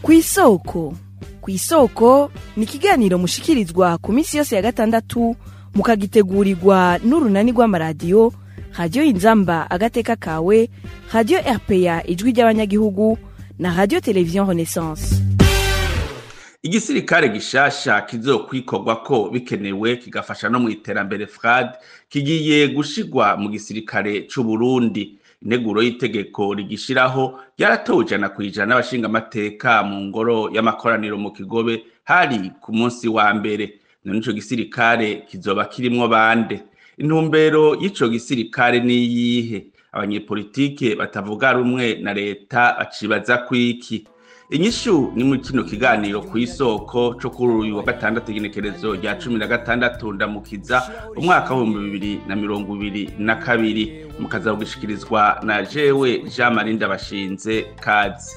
kw'isoko kw'isoko ni ikiganiro mushikirizwa ku minsi yose ya gatandatu mukagitegurirwa n'urunani rw'amaradiyo radiyo inzamba agateka kawe radiyo rpa ijwi ry'abanyagihugu na radiyo televiziyo renaissance igisirikare gishasha kizokwikorwa ko bikenewe kigafasha no mu iterambere frad kigiye gushigwa mu gisirikare c'u Burundi integuro y'itegeko rigishiraho yaratowe ijana kwijana n'abashingamateka mu ngoro y'amakoraniro mu kigobe hari ku munsi wa mbere none ico gisirikare kizoba kirimwo bande intumbero y'ico gisirikare niyihe abanyepolitike batavuga rumwe na leta bacibaza kwiki inyishu ni muri kino kiganiro ku isoko co kuri uyu wa gatandatu igenekerezo rya cumi na gatandatu ndamukiza umwaka w'ibihumbi bibiri na mirongo ibiri na kabiri mukaza kugishikirizwa na jewe jean marie ndabashinze kazi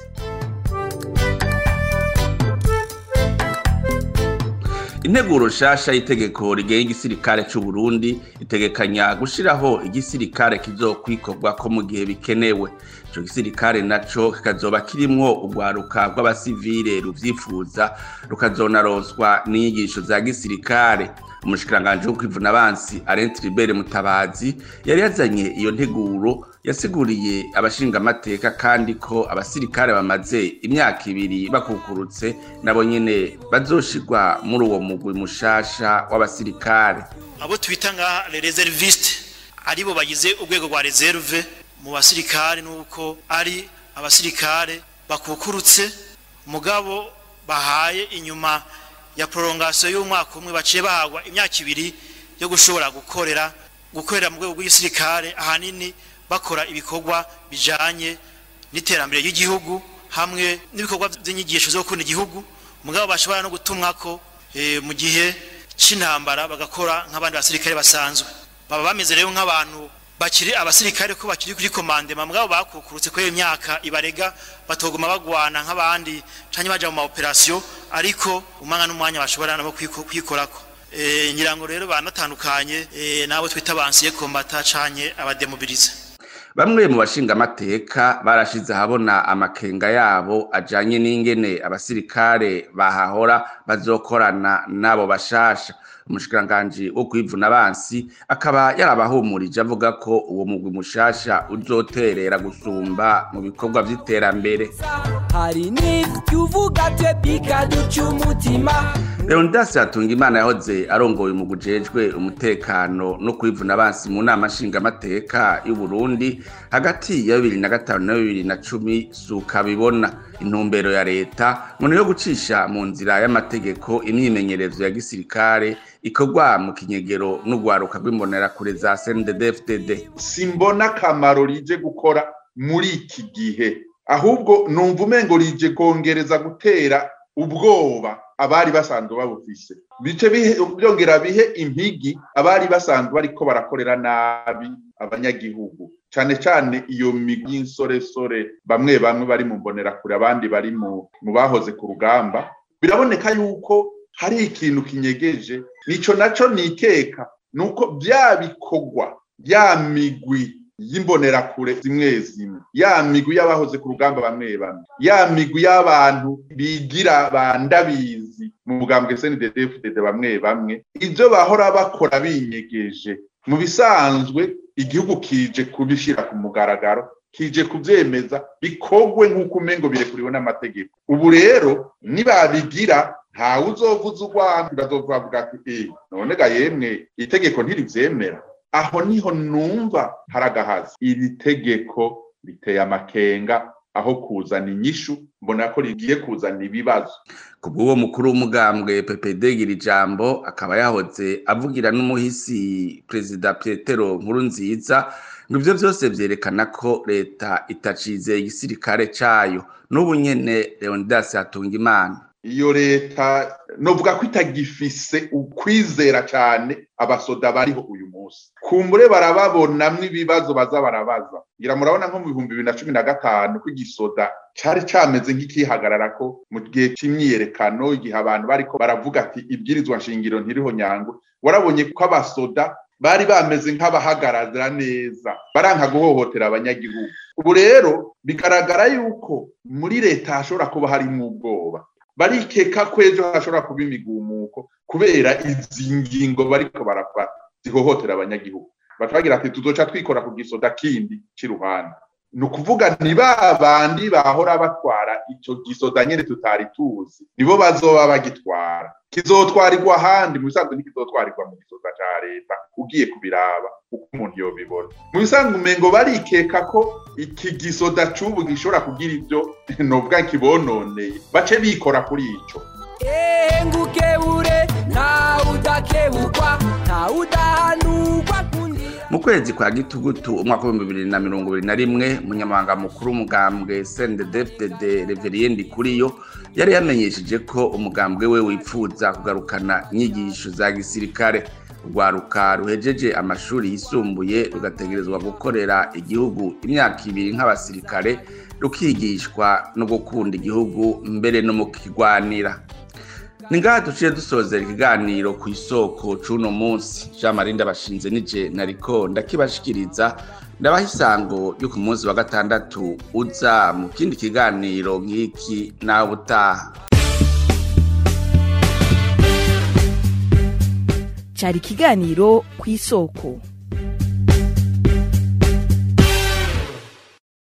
integuro nshasha y'itegeko rigenga igisirikare c'u Burundi itegekanya gushiraho igisirikare kizokwikorwa ko mu gihe bikenewe ico gisirikare naco kikazoba kirimwo urwaruka rw'abasivile ruvyifuza rukazonaronswa n'inyigisho za gisirikare umushikiranganji wo kwivuna abansi Alain Tribert Mutabazi yari yazanye iyo nteguro yasiguriye abashingamateka kandi ko abasirikare bamaze imyaka ibiri bakukurutse nabo nyene bazoshirwa muri uwo mugwi mushasha w'abasirikare abo twita nka reserviste aribo bagize urwego rwa reserve mu basirikare nuko ari abasirikare bakukurutse mugabo bahaye inyuma ya prolongation y'umwaka umwe baciye bahagwa imyaka ibiri yo gushobora gukorera gukorera mu rwego rw'igisirikare ahanini bakora ibikorwa bijanye n'iterambere ry'igihugu hamwe n'ibikorwa by'inyigisho zo gukunda igihugu mugabo bashobora no gutumwako e, mu gihe c'intambara bagakora nk'abandi basirikare basanzwe baba bameze rero nk'abantu bakiri abasirikare ko bakiri kuri komandema mugabo bakukurutse ko imyaka ibarega batoguma bagwana nk'abandi canke baja mu maoperasiyo ariko umwanya n'umwanya bashobora nabo kwikorako e, nyirango rero banatandukanye e, nabo twita bansiye kombata canke abademobilize bamwe mu bashingamateka barashize ahabona amakenga yabo ajanye n'ingene abasirikare bahahora bazokorana n'abo bashasha umushikiranganji wo kwivuna abansi akaba yarabahumurije avuga ko uwo mugwi mushasha uzoterera gusumba mu bikorwa vy'iterambere hari n'ivyo uvuga twe bikaduca umutima leonidas hatungimana yahoze arongoye umugwi ujejwe umutekano no kwivuna abansi mu nama nshingamateka y'uburundi hagati ya bibiri na gatanu na bibiri na cumi suka bibona intumbero ya leta ngo yo gucisha mu nzira y'amategeko imyimenyerezo ya gisirikare ikorwa mu kinyegero n'urwaruka rw'imbonerakure za CNDD-FDD simbona akamaro rije gukora muri iki gihe ahubwo numva umengo rije kongereza gutera ubwoba abari basanzwe babufise bice byongera bihe impigi abari basanzwe bariko barakorera nabi abanyagihugu cane cane iyo migwi y'insoresore bamwe bamwe bari mu mbonerakure abandi bari mu bahoze ku rugamba biraboneka yuko hari ikintu kinyegeje nico naco nikeka nuko bya bikorwa ya migwi y'imbonerakure zimwe zimwe ya migwi y'abahoze ku rugamba bamwe bamwe ya migwi y'abantu bigira bandabizi mu mugambwe CNDD-FDD bamwe bamwe ivyo bahora bakora binyegeje mu bisanzwe igihugu kije kubishira ku mugaragaro kije kuvyemeza bikogwe nk'uko umengo birekuriwe n'amategeko ubu rero nibabigira ntawe uzovuza urwanda bazovuga ati eh none ga yemwe itegeko ntirivyemera aho niho numva hari agahazi iri tegeko riteye amakenga aho kuzana inyishu mbona ko rigiye kuzana ibibazo ku bw'uwo mukuru w'umugambwe PPD gira ijambo akaba yahoze avugira n'umuhisi perezida Petero Nkurunziza ngo ivyo vyose vyerekana ko leta itacizeye igisirikare cayo n'ubu nyene Leonidas Hatungimana iyo leta novuga ko itagifise ukwizera cane abasoda bariho uyu munsi kumbure barababonamwo ibibazo baza barabaza ngira murabona nko mu bihumbi bibiri na cumi na gatanu ko igisoda cari cameze nk'ikihagararako mu gihe c'imyiyerekano igihe abantu bariko baravuga ati ibwirizwa nshingiro ntiriho nyangwe warabonye ko abasoda bari bameze nk'abahagarara neza baranka guhohotera abanyagihugu ubu rero bigaragara yuko muri leta hashobora kuba harimo ubwoba barikeka ko ejo hashobora kuba imigumuko kubera izi ngingo bariko barafata zihohotera abanyagihugu batabagira ati tuzoca twikora ku gisoda kindi c'iruhande ni ukuvuga ni ba bandi bahora batwara ico gisoda nyene tutari tuzi nibo bazoba bagitwara kizotwarirwa ahandi mu bisanzwe ntikizotwarirwa mu gisoda ca leta ugiye kubiraba uko umuntu yobibona mu bisanzwe umengo barikeka ko iki gisoda c'ubu gishobora kugira ivyo novuga kibononeye bace bikora kuri ico engukebure ntawe udakebukwa ntawe udahanurwa kundira mu kwezi kwa gitugutu umwaka w'ibihumbi bibiri na mirongo ibiri na rimwe umunyamabanga mukuru w'umugambwe sndfdd reveriendi kuriyo yari yamenyesheje ko umugambwe we wipfuza kugarukana inyigisho za gisirikare urwaruka ruhejeje amashuri yisumbuye rugategerezwa gukorera igihugu imyaka ibiri nk'abasirikare rukigishwa no gukunda igihugu mbere no mu kigwanira ni ngaha duciye dusozera ikiganiro ku isoko c'uno munsi jean marie ndabashinze nije nariko ndakibashikiriza ndabaha isango yo ku munsi wa gatandatu uza mu kindi kiganiro nk'iki nawe utaha cyari ikiganiro ku isoko